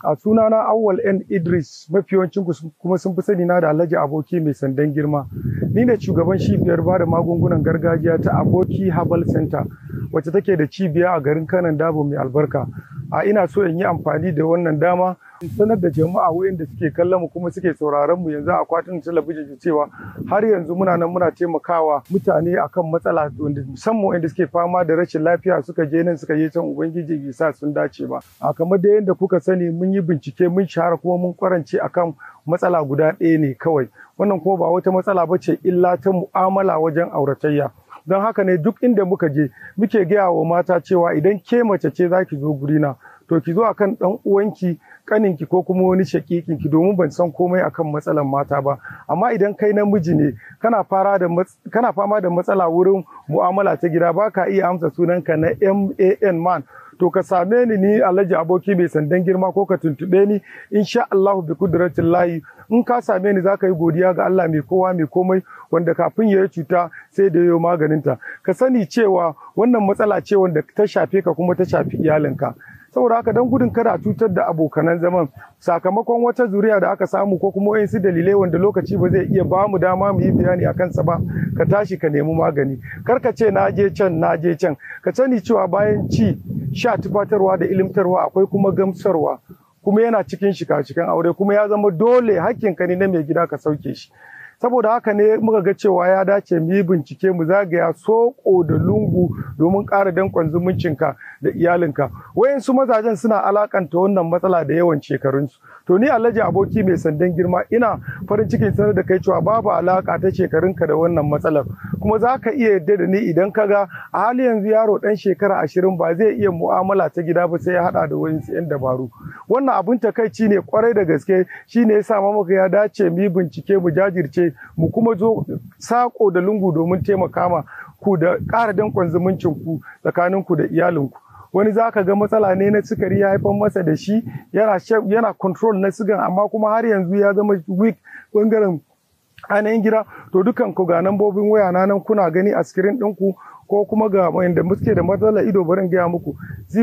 A sunana Awwal N Idris mafi yawancin kuma sun fi sani na da Alhaji Aboki mai sandan girma. Ni ne shugaban cibiyar ba da magungunan gargajiya ta Aboki Herbal Center wacce take da cibiya a garin Kanan Dabo mai albarka. A ina so in yi amfani da wannan dama in sanar da jama'a wayanda suke kallon mu kuma suke sauraron mu yanzu a akwatin talabijin cewa har yanzu muna nan muna taimakawa mutane akan matsala wanda musamman wanda suke fama da rashin lafiya suka je nan suka je can ubangiji bai sa sun dace ba a kamar da yadda kuka sani mun yi bincike mun shahara kuma mun kwarance akan matsala guda ɗaya ne kawai wannan kuma ba wata matsala ba ce illa ta mu'amala wajen auratayya don haka ne duk inda muka je muke gaya wa mata cewa idan ke mace ce za ki zo gurina to ki zo akan ɗan uwanki kaninki ko kuma wani shakikinki domin ban san komai akan matsalan mata ba amma idan kai namiji ne kana fara da kana fama da matsala wurin mu'amala ta gida baka iya amsa sunanka na MAN man to ka same ni ni Alhaji aboki mai sandan girma ko ka tuntube ni insha Allah bi kudratin lahi in ka same ni zaka yi godiya ga Allah mai kowa mai komai wanda kafin ya yi cuta sai da yayo maganinta ka sani cewa wannan matsala ce wanda ta shafe ka kuma ta shafi iyalinka saboda haka don gudun kada a cutar da abokanan zaman sakamakon wata zuriya da aka samu ko kuma wayansu dalilai wanda lokaci ba zai iya ba mu dama mu yi bayani a kansa ba ka tashi ka nemi magani kar ka ce na je can na je can ka sani cewa bayan ci sha tufatarwa da ilimtarwa akwai kuma gamsarwa kuma yana cikin shika-shikan aure kuma ya zama dole hakkinka ne na mai gida ka sauke shi saboda haka ne muka ga cewa ya dace mu yi bincike mu zagaya soko da lungu domin ƙara danƙon zumuncinka da iyalinka wayansu mazajen suna alakanta wannan matsala da yawan shekarunsu to ni alhaji aboki mai sandan girma ina farin cikin sanar da kai cewa babu alaka ta shekarunka da wannan matsalar kuma za ka iya yadda da ni idan ka ga a hali yanzu yaro ɗan shekara ashirin ba zai iya mu'amala ta gida ba sai ya haɗa da wayansu 'yan dabaru wannan abin takaici ne kwarai da gaske shine ya sa maka ya dace mu yi bincike mu jajirce mu kuma zo sako da lungu domin taimaka ma ku da ƙara danƙon zumuncin ku tsakanin ku da iyalinku wani za ka ga matsala ne na sukari ya haifar masa da shi yana yana control na sigan amma kuma har yanzu ya zama weak bangaren ainihin gida to dukan ku ga nambobin waya na nan kuna gani a screen ɗinku ko kuma ga wanda muke da matsalar ido barin gaya muku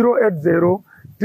080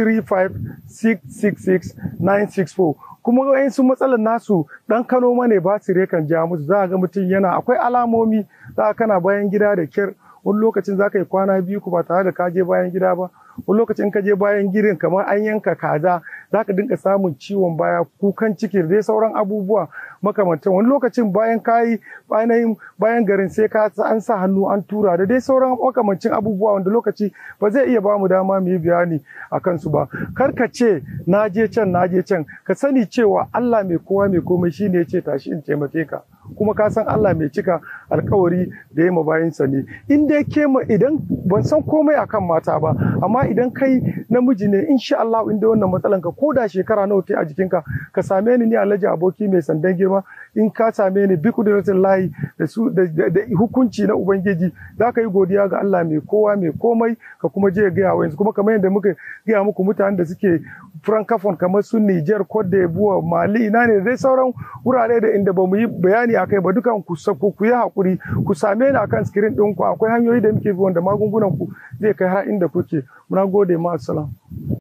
964 kuma wayansu matsalar nasu dan kano mane batire kan ja musu za ga mutum yana akwai alamomi za kana bayan gida da kyar wani lokacin za ka yi kwana biyu ku ba tare da ka je bayan gida ba wani lokacin ka je bayan girin kamar an yanka kaza za ka dinka samun ciwon baya kukan ciki da dai sauran abubuwa makamantan wani lokacin bayan kayi bayan bayan garin sai ka an sa hannu an tura da dai sauran makamancin abubuwa wanda lokaci ba zai iya bamu dama mu yi bayani a kansu ba kar ka ce na je can na je can ka sani cewa Allah mai kowa mai komai shine ya ce tashi in taimake ka kuma ka san Allah mai cika alkawari da ya mabayinsa ne in dai ke idan ban san komai akan mata ba amma idan kai namiji ne insha Allah in dai wannan matsalan ka ko da shekara nawa ta a jikinka ka same ni ni Alhaji aboki mai sandan girma in ka same ni bi kudratin lahi da su da hukunci na ubangiji za ka yi godiya ga Allah mai kowa mai komai ka kuma je ga yawa yanzu kuma kamar yadda muka gaya muku mutanen da suke francophone kamar su Niger Cote d'Ivoire Mali ina ne dai sauran wurare da inda ba mu yi bayani akai ba dukan ku ku yi hakuri ku same ni akan screen ɗinku akwai hanyoyi da muke bi wanda magungunan ku zai kai har inda kuke muna gode ma assalam